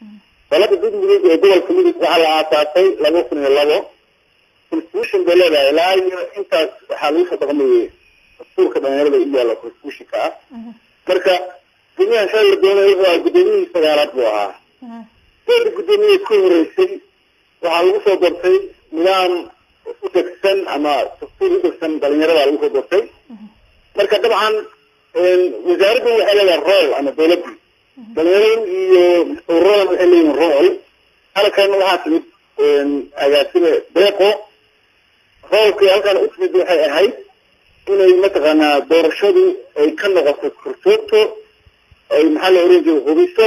dalada dudmudug ee gobolka mudug waxaa la aasaasay laba kun iyo labo constitution bay leedahay ilaa iyo intaas waxaa lagu soo dhaqmayay dastuurka dhalinyarada u yaalla constitutionka ah marka gudoomiyahan shalay la doonay wuxuu ahaa gudoomiyihii sagaalaad buu ahaa dooda guddoomiye ka horeysay waxaa lagu soo doortay nidaam u degsan ama dastuur u degsan dhalinyarada lagu soo doortay marka dabcan wasaaraddu waxay leedahay rool ama dawladdu dhalinyaradu iyo ururadan waxay leeyihin rool halkan waxaa timid agaasime deeqo roolkii halkan u timid waxay ahayd inay mataqaanaa doorashadu ay ka noqoto korsoogto ay maxaa la oran jiray hubiso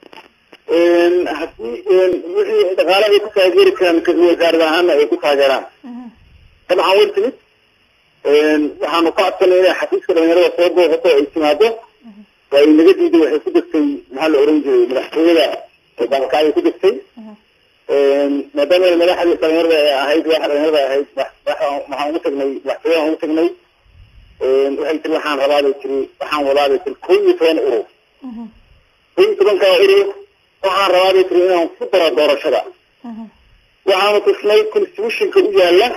hadii wixii dhaqaale ay ku taageeri karaan wasaarad ahaana ay ku taageeraan dabcan way timid waxaanu ka codsanay inay xafiiska dhalinyarada soo booqato ay timaado waa ay naga diiday waxay ku degtay maxaa la oran jiray madaxtooyada baalkacay ku degtay maadaama madaxdii dhalinyarada ay ahayd waxa dhalinyarada ahayd waxaan ugu tagnay madaxtooyada ugu tagnay waxay tiri waxaan rabaabay tiri waxaan wadaabay tiri kow iyo toban urur kow iyo tobankaa urur waxaan rabaabay tiri inaan ku daro doorashada waxaanu tusnay constitutionka u yaala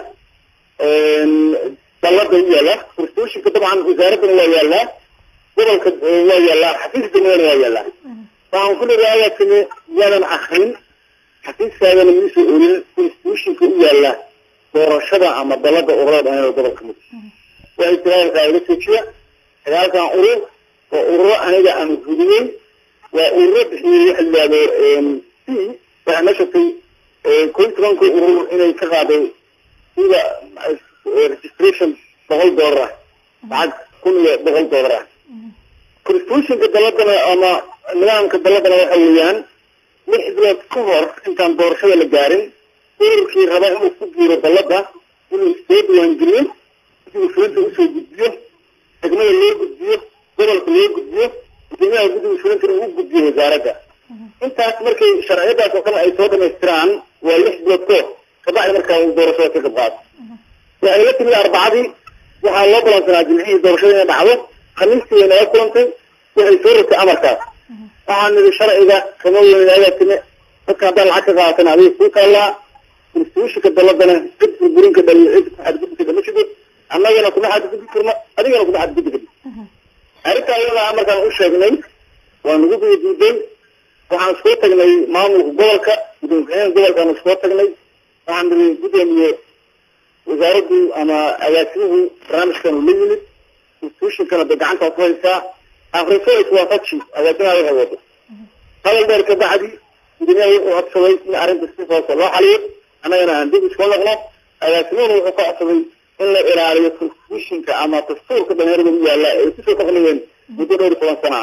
dalada u yaala constitutionka dabcan wasaaraddana waa yaalaa gobolka waa yaalaa xafiiska degmadana waa yaalaa waxaan ku leedahay ayaa timi yaadan akrin xafiiskaagana miisoo olin constitutionka u yaala doorashada ama dalada ururada dhalinyarada gobolka mudug waxay tiri halkaa ila joojiya sagaalkan urur waa ururo aniga aan fuliyey waa ururo bixiyey waxa la yihahdo c waxaa na shatay kow iyo tobanka urur inay ka qaaday sida registration boqol dollar ah lacag kun iyo boqol dollar ah constitutionka daladana ama nidaamka daladana waxa weeyaan lix bilood ka hor intaan doorashada la gaarin ururkii raba inuu ku biiro dalada inuu soo diiwaangeliyo inuu fulinta usoo gudbiyo degmada loo gudbiyo gobolka loo gudbiyo gudoomiyaha guddiga fulintana uu gudbiyo wasaaradda intaas markay sharciyadaas oo kale ay soo dhamaystiraan waa lix bilood ka hor kabacdi markaa uu doorashada ka qabqaato waxay la timid arbacadii waxaa loo balansanaa jimcihii doorashada inay dhacdo khamiistii way naga kulantay waxay soo rogtay amarkaas waxaan nidhi sharciga kama weyn ayaa timi dadka haddaan lacag ka qaatan adiga kuu taallaa constitutionka daladana cid burburinka dhaliyo cid ku xadgudbi kama jido annagana kuma xadgudbi karno adigana kuma xadgudbi karno arrintaa iyadaa markaan u sheegnay waa nagu diidiiday waxaan iskoo tagnay maamulka gobolka gudoomiye gobolkaan iskoo tagnay waxaan nidhi gudoomiye wasaaraddu ama agaasimuhu barnaamijkan uu la yimid institutionkana bay gacantaa ku haysaa afriso iswaafaji agaasimaha waxay wado hadal dheer ka bacdi gudoomiyaha wuxuu codsaday in arrinta si hoose loo xaliyo annagana aan dib iskula noqno agaasimuhuna wuxuu ka codsaday in la ilaaliyo constitutionka ama dastuurka dhalinyarada u yaalla ay kusoo dhaqmayeen muddo dhowr iyo toban sana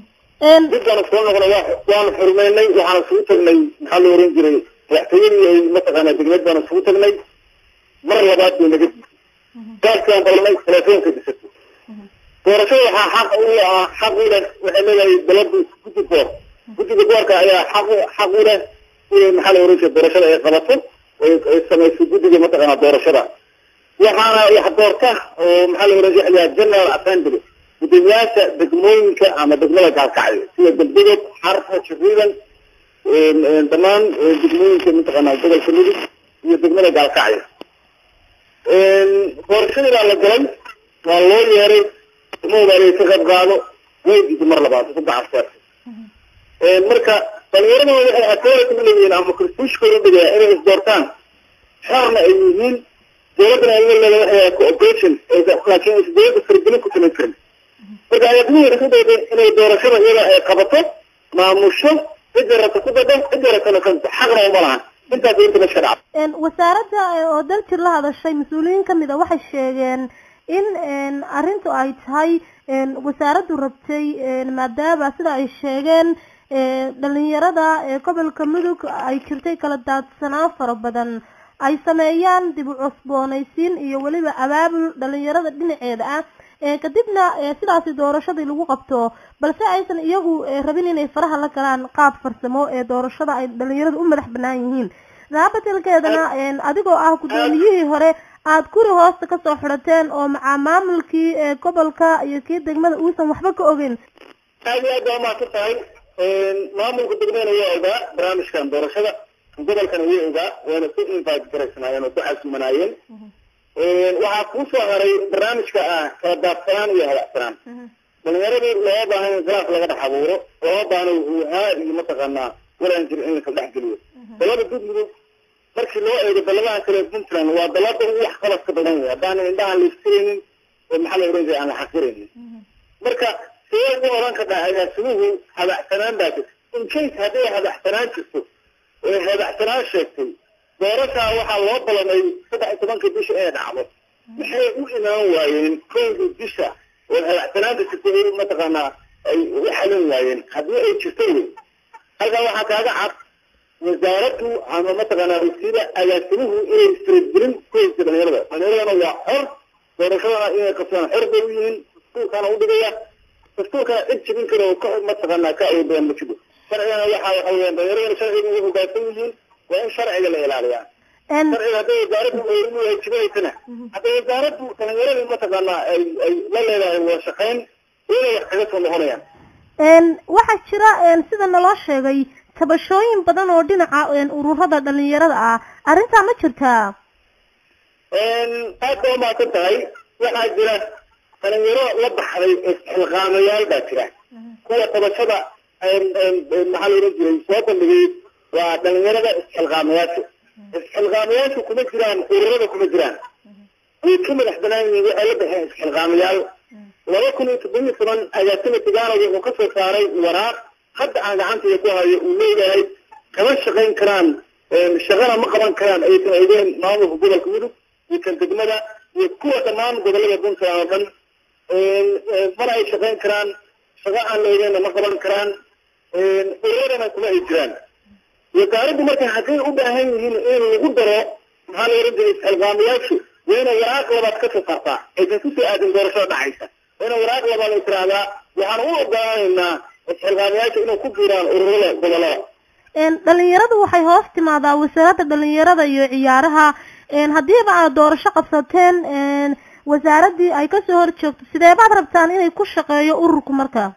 ah dib baan iskula noqnay waanu xurmeynay waxaan isugu tagnay maxaa la oran jiray madaxtooyadii ay mataqaanaa degmad baan isugu tagnay mar labaad bay naga disay gaaskaan balnay telefoonka disatay doorashada waxaa xaq u ah xaq u leh waxay leedahay daladu guddi boor guddiga boorka ayaa xaq xaq u leh inay maxaa la oran jiray doorashada ay qabato ay samayso guddiga mataqaanaa doorashada waxaana wax doorta oo maxaa la oran jiray general assembly gudoomiyaasha degmooyinka ama degmada gaalkacyo sida degdegod xarfa jariidan dhammaan degmooyinka mataqaanaa gobolka mudug iyo degmada gaalkacyo doorashadii baa la galay waa loo yeeray umawdaaliya ka qayb qaado way diiday mar labaad ku gacanseer marka dhalinyarada waxay authority u leeyihiin ama constitutionkooda dhigaya inay isdoortaan xorna ay yihiin dowladdana ay leedahay waxay cooperation laakiin is dowladda faragelin ku samayn karin marka ayaadmuhu isku dayday inay doorashada iyada ay qabato maamusho cidda rabta ku dado cidda rabtana ka xaqna uma lahan intaas inta ma sharca wasaaradda oo daljir la hadashay mas-uuliyiin kamid a waxay sheegeen in arrintu ay tahay wasaaraddu rabtay maadaama sida ay sheegeen dhalinyarada gobolka mudug ay jirtay kala daadsanaan fara badan ay sameeyaan dib u cusboonaysiin iyo weliba abaabul dhalinyarada dhinaceeda ah kadibna sidaasi doorashadii lagu qabto balse aysan iyagu rabin inay faraha la galaan qaab farsamo ee doorashada ay dhalinyaradu u madax banaan yihiin daabatelkeedana adigoo ah guddoomiyihii hore aada guri hoosta kasoo xidhateen oo macaa maamulkii gobolka iyo kii degmada uusan waxba ka ogeyn aad iyo aad baa umahadsan tahay maamulka degmena waa ogaa barnaamijkan doorashada gobolkana way ogaa wayna ku invite garaysanaayeen oo ku casuumanaayeen waxaa kusoo haray barnaamijka ah kala daadsanaan iyo hadacsanaan dhalinyaradii looga baahan in khilaaf laga dhex abuuro looga baahna wuhaa iyo mataqaanaa walaan jir in lakala dhex geliyo dalada gudmudug markii loo eego daladaha kale puntland waa dalada ugu wax qabaska badan wey haddaanan indhahan la istiraynin oo maxaa la oran jiray aan la xaqiraynin marka sidee ugu oran kartaa agaasimuhu hadacsanaan baa jirta in case hadday hadacsanaan jirto oo hadacsanaan sheegtay doorashaa waxaa loo balanay saddex iyo tobankii bisha inay dhacdo maxay u imaan waayeen kowdii bisha oo hadacsanaanta jirta ay mataqaanaa ay u xalin waayeen haddii ay jirto wey halkaa waxaa kaaga cad wasaaraddu ama mataqaanaa wasiira agaasimuhu inay faragelin ku haysta dhalinyarada dhalinyaradana waa xor doorashadana inay qabsadaan xor bay u yihiin dastuurkaana u dhigaya dastuurkana cid jibin kara oo ka mataqaanaa ka awood badan ma jiro sharcigana waxa waxa weyaan dhalinyaradana sharciga ugu hoggaansan yihiin waa in sharciga la ilaaliyaa sharciga hadday wasaaraddu ay jibinaysana hadday wasaaraddu dhalinyaradii mataqaanaa ay ay la leedahay wada shaqayn inay wax kaga soo noqonayaan waxaa jira sida naloo sheegay tabashooyin badan oo dhinaca ururada dhalinyarada ah arrintaa ma jirtaa aad ba umaasan tahay waxaa jira dhalinyaro la baxday isxilqaamayaal baa jira kuwa tabashada maxaa la ohan jiray soo bandhigay waa dhalinyarada isxilqaamayaasha isxilqaamayaashu kuma jiraan ururada kuma jiraan way ka madax banaan yihiin waxay la baxeen isxilqaamayaal laba kun iyo toddobiyo toban agaasima tigaano wuxuu ka soo saaray waraaq hadda aan gacantayda ku hayo uu leeyahay kama shaqayn karaan shaqana ma qaban karaan aysan aydeen maamulka gobolka mudug iyo kan degmada iyo kuwa dhammaan gobolada puntland oo dhan mana ay shaqayn karaan shaqo aan la eegeenna ma qaban karaan ururadana kuma ay jiraan wasaaraddu marka hadday u baahan yihiin in lagu daro maxaa la ohan jiray isxilqaamayaashu waa inay waraaq labaad ka soo saartaa aysan kusoo aadin doorashada dhacaysa waa inay waraaq labaad ay tiraahdaa waxaan u ogolaanaynaa isxilqaamayaasha inay ku jiraan ururada gobolada dhalinyaradu waxay hoos timaadaa wasaaradda dhalinyarada iyo ciyaaraha haddiiba aad doorasho qabsateen wasaaraddii ay kasoo hor joogto sidee baad rabtaan inay ku shaqeeyo ururku markaa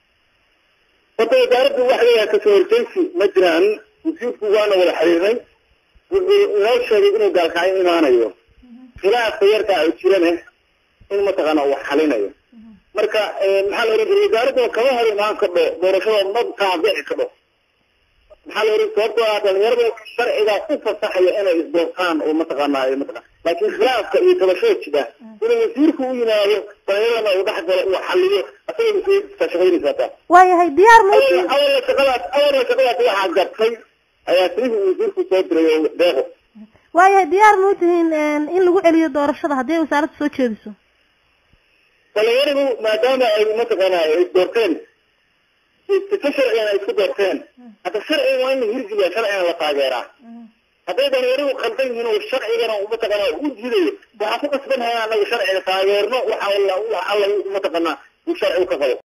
horta wasaaraddu wax leeyahay kasoo horjeysi ma jiraan wasiirku waana wada xiriirnay wuxuu inoo sheegay inuu gaalkacyo imaanayo khilaafka yarkaa oo jirane in mataqaana uu xalinayo marka maxaa la ohan jiray wasaaradduna kama hor imaan kadho doorashada ma taabici kadho maxaa la ohan sababtoo ah dhalinyarada sharciga u fasaxaya inay isdoortaan oo mataqaanaa mataqan laakiin khilaafka iyo tabashada jira inuu wasiirku u yimaado dhalinyaradana uu dhex galo uu xaliyo asaga mas-uuliyadka shaqaynaysaa taa waayahay diyaar ma awalna shaqadaas awalna shaqadaas waxaa gartay ayaa sirihii wasiirku soo diray oo deeqo waayahay diyaar ma utihiin in lagu celiyo doorashada haddii ay wasaaradda soo jeediso dhalinyaradu maadaama ay mataqaanaa ay doorteen sifo sharcigana ay isku doorteen hadda sharciga waa in la hirgeliya sharcigana la taageeraa hadday dhalinyaradu qaldan yihiin oo sharcigana mataqaanaa u jidayo waxaa ku qasban haya anaga sharciga taageerno waxa alla mataqaanaa uu sharcigu ka qabo